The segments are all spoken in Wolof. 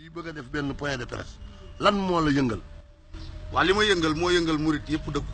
fii bëgg a def benn point de presse lan moo la yëngal waa li ma yëngal moo yëngal murit yëpp dëggu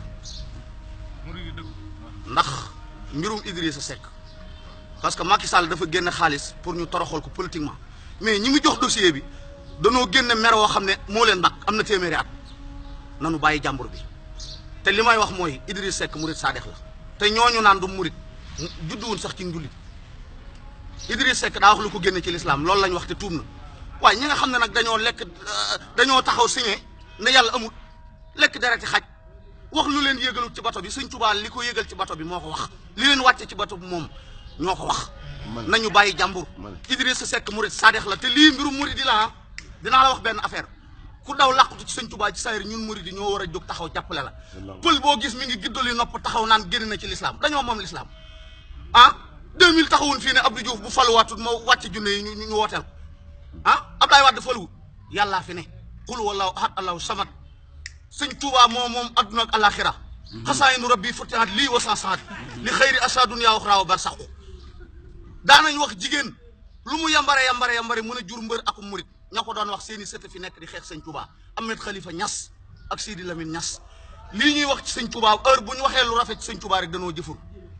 ndax mbirum Idrissa Seck parce que Macky Sall dafa génne xaalis pour ñu toroxal ko politiquement mais ñi mu jox dossier bi danoo génne mer woo xam ne moo leen mbag am na téeméeri at nanu bàyyi jàmbur bi te li may wax mooy Idrissa Seck murit saadex la te ñooñu naan du murit judduwun sax ci njullit Idrissa Seck daa wax lu ko génne ci lislaam loolu lañ wax te tuub na waaye ñi nga xam ne nag dañoo lekk dañoo taxaw signé ne yàlla amul lekk dereti xaj wax lu leen yégalu ci bato bi sëñ Tuubaa li ko yégal ci bato bi moo ko wax li leen wàcce ci bato bi moom ñoo ko wax Man- nañu bàyyi jàmbur Man- Idrissa Seck murit saadex la te lii mbiru murit di la dinaa la wax benn affaire ku daw làqutu ci sëñ Tuubaa ci sayri ñun murit yi ñoo war a jóg taxaw jàppale la pël boo gis mi ngi giddali nopp taxaw naan génn na ci lislaam dañoo moom lislaam ah 2000 taxawun fii ne Abdou Diouf bu faluwaatut ma wàcce junne yi ñu ñu wooteel ko ah Abdoulaye Wade faluwut yàllaa fi ne xul wallahu ahad allahu samad sëñ Tuubaa moom moom adduna ak alaxira xasaayinu rabbi futihat lii wa sansaat li xëyri asa dunya uxra wa barsaqu daanañ wax jigéen lu mu yambare yambare yambare mën a jur mbër ak murit ña ko doon wax seeni sët fi nekk di xeex sëñ Tuubaa Ahmed Khalifa Niass ak Sidi Lamine Niass lii ñuy wax ci sëñ Tuubaa heure bu ñu waxee lu rafet ci sëñ Tuubaa rek danoo jëfur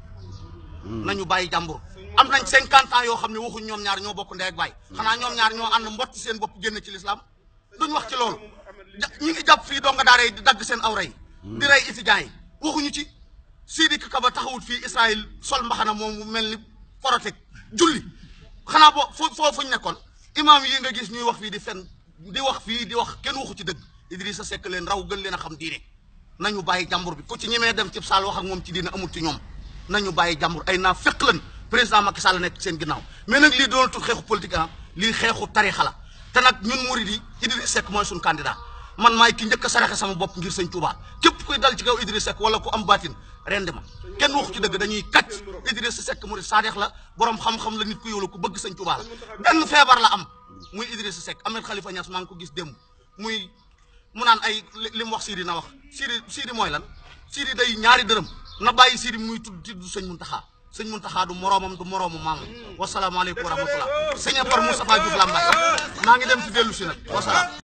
nañu bàyyi jàmbur am nañ cinquante ans yoo xam ne waxuñ ñoom ñaar ñoo bokk ndey ak baay xanaa ñoom ñaar ñoo ànd mbott seen bopp génn ci lislaam duñ wax ci loolu ja ñi ngi jàpp fii donga daara yi di dagg seen awra yi di rey étudiants yi waxuñu ci Sidi Kaba taxawut fii Israël sol mbaxana moom mu mel ni forotek julli xanaa boo foo foo fuñ nekkoon imaam yi nga gis ñuy wax fii di fen di wax fii di wax kenn waxu ci dëgg Idrissa Seck leen raw gën leen a xam diine nañu bàyyi jàmbur bi ku ci ñemee dem ci saal wax ak moom ci diine amul ci ñoom nañu bàyyi jàmbur ay naa fekk lan président Macky Sall nekk seen ginnaaw mais nag lii doon tut xeexu politique ah lii xeexu tarixa la te nag ñun murid yi Idrissa Seck mooy suñu candidat man maay ki njëkk a saraxe sama bopp ngir sëñ Touba képp kuy dal ci kaw Idrissa Seck wala ku am baatin rendi ma kenn waxu ci dëgg dañuy kàcc Idrissa Seck murid saadeex la borom xam-xam la nit ku yow la ku bëgg sëñ Touba la benn feebar la am muy Idrissa Seck Ahmed Khalifa Niass maa ngi ko gis démb muy mu naan ay li li mu wax Sidi na wax Sidi Sidi mooy lan Sidi day ñaari dërëm na bàyyi Sidi muy tudd tudd sëñ Muntaxa sëñ Muntaxa du moroomam du moroomu maamam wasalaamaaleykum wa rahmatullah sëñ Apar Moustapha Diouf Lambaye maa ngi dem ci dellu si nag wasalaam